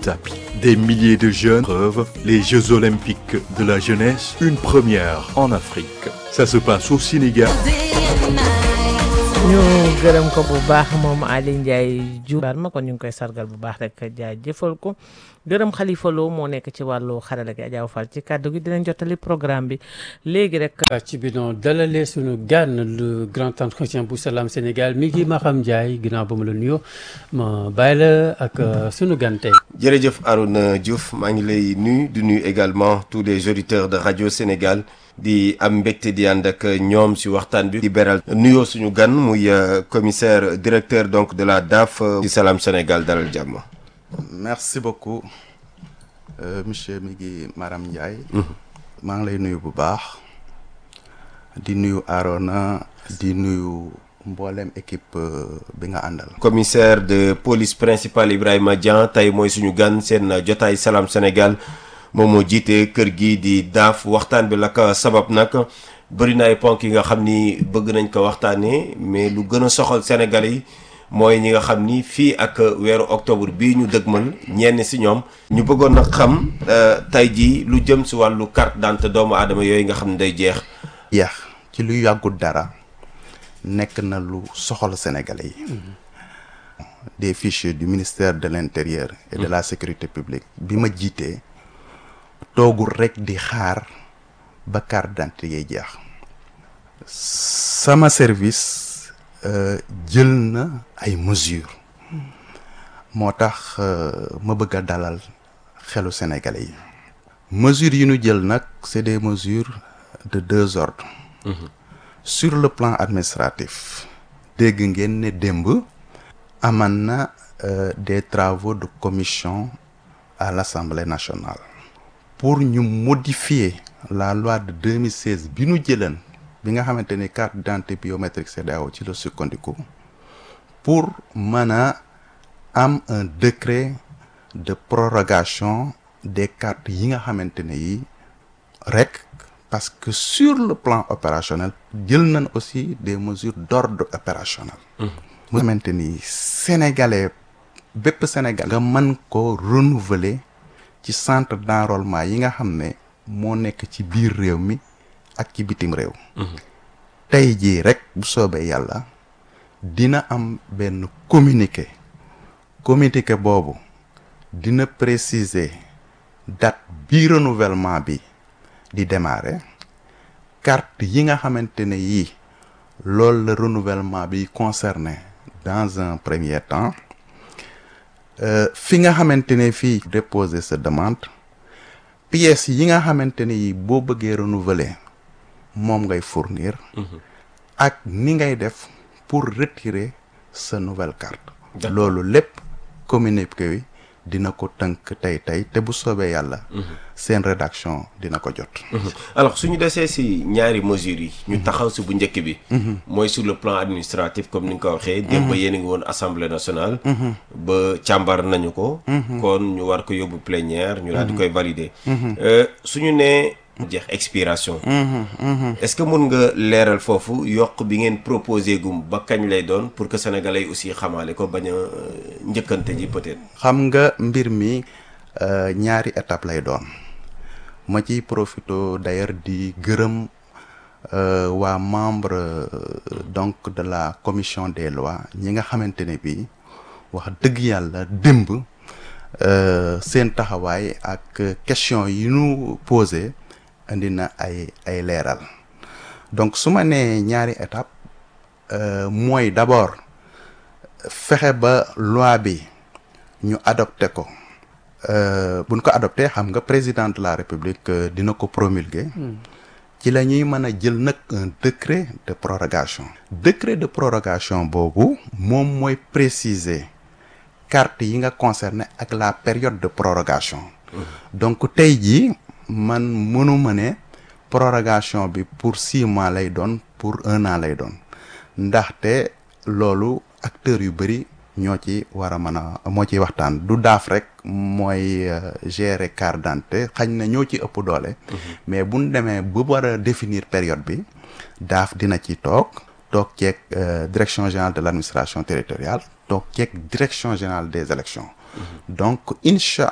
tapis. Des milliers de jeunes preuves les Jeux olympiques de la jeunesse, une première en Afrique. Ça se passe au Sénégal. ñu gërëm ko bu baax moom Aly Ndiaye Diouf ma kon ñu ngi koy sargal bu baax rek jaajëfal ko gërëm Khalifa Lo moo nekk ci wàllu xarala gi Adja Fall ci kàddu gi dinañ jottali programme bi léegi rek. ci bi noonu dalalee suñu gan le grand entretien bu Salam Sénégal mi ngi Maham Ndiaye ginnaaw ba mu la nuyoo ma bàyyi la ak sunu gan tey. jërëjëf Arouna Diouf maa ngi lay nuyu di nuyu également tous les auditeurs de radio Sénégal. di am mbégte di ànd ak ñoom ci waxtaan bi di beral nuyoo suñu gan muy commissaire directeur donc de la DAF ci Salam Sénégal dalal jàmm merci beaucoup euh, monsieur mi ngi Maram Ndiaye maa ngi lay nuyu bu baax di nuyu Arona di nuyu mboolem équipe bi nga àndal commissaire de police principal Ibrahima Dian tey mooy suñu gan seen jotaay Salam Sénégal moom moo jiite kër gi di daaf waxtaan bi la ko sabab nag bëri na ay ponk yi nga xam ni bëgg nañ ko waxtaanee mais lu gën a soxal Sénégal yi mooy ñi nga xam ni fii ak weeru octobre bii ñu dëgmal ñenn si ñoom. ñu bëggoon nag xam tey jii lu jëm si wàllu carte d'identité doomu aadama yooyu nga xam ne day jeex. yeex ci lu yàggul dara nekk na lu soxal Sénégalais yi. des fichiers du ministère de l'intérieur. et de la sécurité publique bi ma jiitee. toogul rek di xaar ba carte d'identité yi jeex sama service jël na ay mesures moo tax ma bëgg a dalal xelu sénégalais yi mesures yi ñu jël nag c'est des mesures de deux ordres sur le plan administratif dégg ngeen ne démb aman na des travaux de commission à l'Assemblée nationale pour ñu modifier la loi de 2016 bi ñu jëlan bi nga xamante ni carte d'identité biométrique CEDEAO ci la sukkandiku pour mën a am un décret de prorogation des cartes yi nga xamante ne yi rek parce que sur le plan opérationnel jël nañ aussi des mesures d'ordre opérationnel mu xamante ni sénégalais bépp sénégal nga mën ko renouveler ci centre d'enrôlement yi nga xam ne moo nekk ci biir réew mi ak ci bitim réew tey jii rek bu soobee yàlla dina am benn communiqué communiqué boobu dina préciser date bi renouvellement bi di démarrer carte yi nga xamante ne yii loolu la renouvellement bi concerné dans un premier temps fi nga xamante ne fii déposer sa demande pièces yi nga xamante ne yi boo bëggee renouveler moom ngay fournir ak ni ngay def pour retirer sa nouvelle carte loolu lépp communiqué wi dina ko tënk tey tey te bu soobee yàlla seen rédaction dina ko jot alors suñu desee si ñaari mesures yi ñu taxaw si bu njëkk bi mooy sur le plan administratif comme ni nga ko waxee démb ba yéen a ngi woon assemblée nationale ba càmbar nañu ko kon ñu war ko yóbbu plénière ñu daal di koy valider suñu nee jeex expiration est-ce que mun nga leeral foofu yokk bi ngeen proposé gum ba kañ lay doon pour que sénégalais aussi xamaale ko bañ a njëkkante ji peut-être xam nga mbir mi ñaari étape lay doon ma ciy profito d'ailleurs di gërëm waa membre donc de la commission des lois ñi nga xamante ne bi wax dëgg yàlla démb seen taxawaay ak question yi ñu posé indi na ay ay leeral donc su ma nee ñaari étape mooy d'abord fexe ba loi bi ñu adopté ko buñ ko adopté xam nga président de la république dina ko promulguer ci la ñuy mën a jël nag un décret de prorogation décret de prorogation boobu moom mooy préciser carte yi nga concerné ak la période de prorogation donc tey jii man mënuma ne prorogation bi pour six mois lay doon pour un an lay doon ndaxte loolu acteurs yu bëri ñoo ci war a mën a moo ciy waxtaan du daaf rek mooy gérer carte d'identité xañ na ñoo ci ëpp doole mais buñ demee bu war a définir période bi daaf dina ci toog toog ceeg direction générale de l'administration territoriale toog ceeg direction générale des élections donc incha